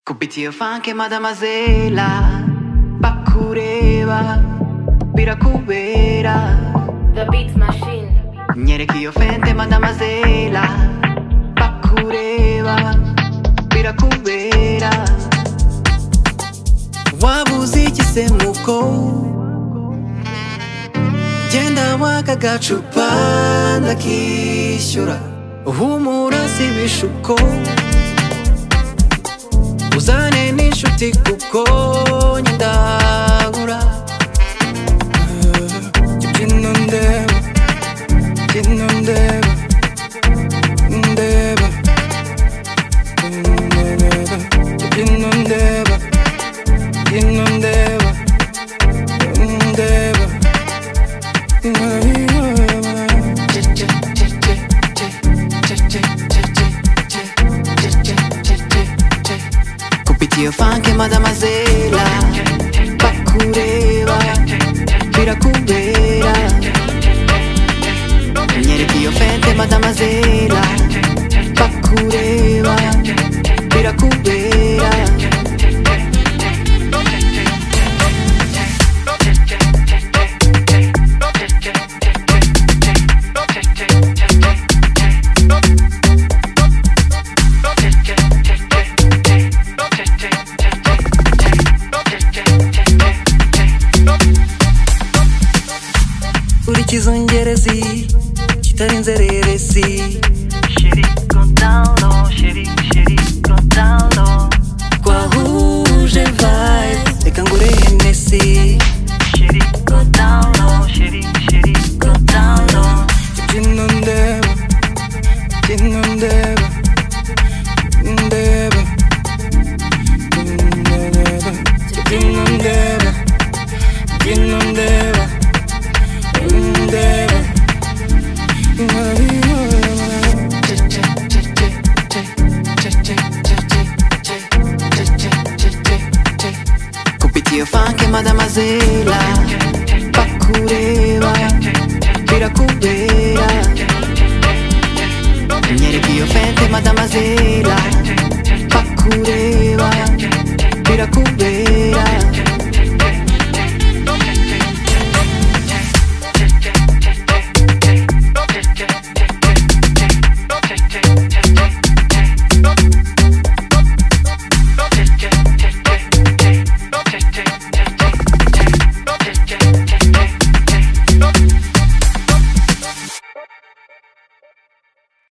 Kupitio fanke madamazela Bakureba Birakubera The Beat Machine. Nyerekio fente madamazela Bakureba Birakubera Wabuze igisemuko Genda waka gacupa ndakishyura Humura si ibishuko uzane n'inshuti kuko njye ndagura Gino ndeba, gino ndeba, ndeba, ndeba, gino ndeba, gino ndeba, ndeba, kupitia fanke madamazela bakureba birakubera nyerekiyo fente madamazela bakureba birakubera uri kizungerezi kitari inzererezi Chérie, contalo, chérie, chérie, contalo, twahuje vibes reka ngure henesi chérie, contalo, chérie, chérie, contalo. Gino ndeba, gino ndeba, ndeba, ndeba, gino ndeba, gino ndeba, ndeba, ndeba. kupitia fanke madamazela bakureba birakubera nyerekiyo fente madamazela